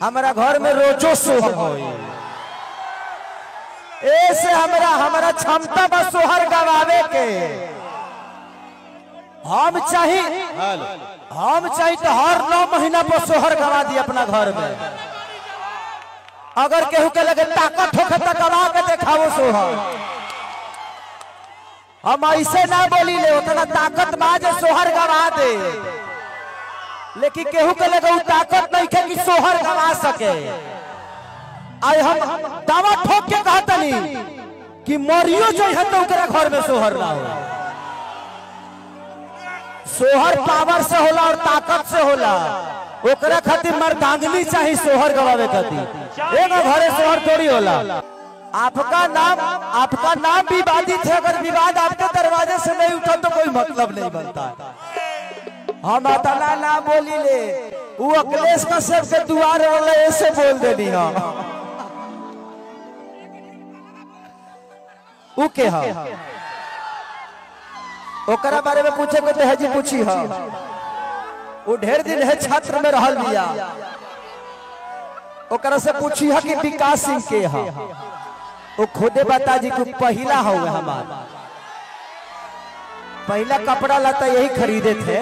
हमारा घर में रोजो सोहर होई ऐसे हमरा हमरा क्षमता बा सोहर गवावे के हम चाही हम चाही तो हर नौ महीना पर सोहर गवा दी अपना घर में अगर केहू के लगे ताकत होखे तो गवा के देखाओ सोहर हम ऐसे ना बोली ले उतना ताकत बा जे सोहर गवा दे लेकिन केहू के लगे उ ताकत नहीं है कि सोहर गवा सके आज हम दावा ठोक के कहतनी कि मरियो जो है तो ओकरा घर में सोहर ना हो सोहर पावर से होला और ताकत से होला ओकरा खातिर मर्दांगनी चाहिए सोहर गवावे खातिर एगो घरे सोहर थोड़ी होला आपका नाम आपका नाम विवादित है अगर विवाद आपके दरवाजे से नहीं उठा तो कोई मतलब नहीं बनता हम अतना ना बोली ले वो अखिलेश कश्यप के दुआर वाले ऐसे बोल देनी हम उ के हा ओकरा बारे में पूछे को तो हजी पूछी हा वो ढेर दिन है छात्र में रहल बिया ओकरा से पूछी हा कि विकास सिंह के हा वो खुदे बता जी को पहला हो हमार पहला कपड़ा लता यही खरीदे थे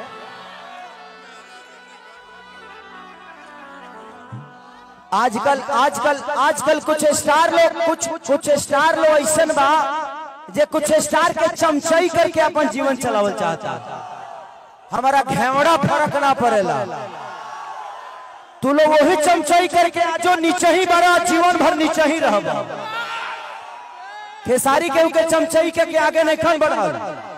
आजकल आजकल आजकल कुछ स्टार लोग कुछ कुछ स्टार लोग ऐसा बा जे कुछ स्टार के चमचई करके अपन जीवन चलावल चाहता हमारा घेवड़ा फर्क ना पड़ेला तू लोग वही चमचई करके जो नीचे ही बड़ा जीवन भर नीचे ही रह खेसारी के उनके चमचई के, के आगे नहीं खन बढ़ल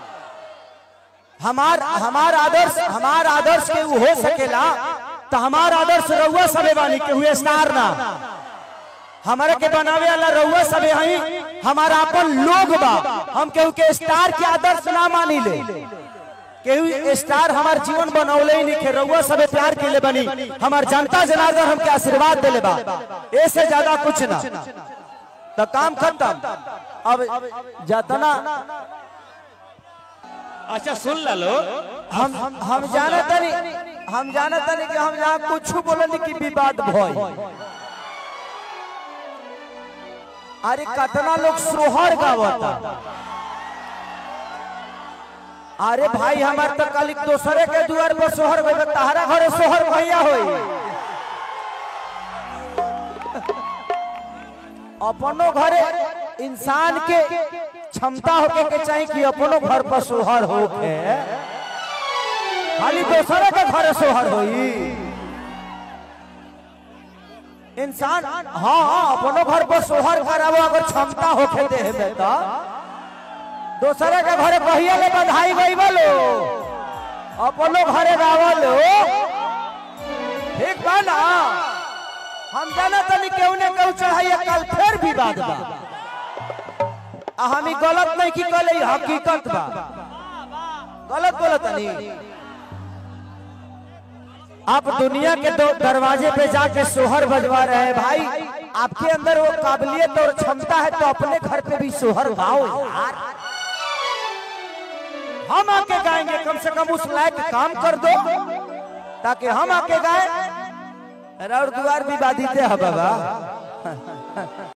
हमार हमार आदर्श हमार आदर्श के उ हो सकेला तो हमार आदर्श रउआ सबे बानी के हुए स्टार ना हमारे के बनावे वाला रउआ सबे हई हमारा अपन लोग बा हम केहू के स्टार के आदर्श ना मानी ले केहू स्टार हमार जीवन बनौले ही नहीं के रउआ सबे प्यार के ले बनी हमार जनता जनार्दन हमके आशीर्वाद देले बा ऐसे ज्यादा कुछ ना तो काम खत्म अब जतना अच्छा सुन ला लो हम हम हम जाना तनी हम जाना तनी कि हम यहाँ कुछ बोलनी कि विवाद भय अरे कतना लोग सोहर गावता अरे भाई हमार तो कल दोसरे के दुआर पर सोहर गए तहरा घरे सोहर भैया होई अपनो घरे इंसान के क्षमता होके के चाहिए कि अपनो घर पर सोहर होके खाली दूसरे के घर सोहर होई इंसान हाँ हाँ अपनो घर पर सोहर करावो अगर क्षमता होके दे है बेटा दूसरे के घरे कहिया ले बधाई गई बोलो अपनो घरे गावलो ठीक बा ना हम जाना तनी केहू ने केहू चढ़ाइए कल फिर विवाद बा आ हम ई गलत नहीं की कहले ई हकीकत बा गलत बोलत नहीं आप दुनिया के दो दरवाजे पे जाके सोहर बजवा रहे हैं भाई आपके अंदर वो काबिलियत और क्षमता है तो अपने घर पे भी सोहर गाओ यार हम आके गाएंगे कम से कम उस लायक काम कर दो ताकि हम आके गाए और द्वार भी बाधित है बाबा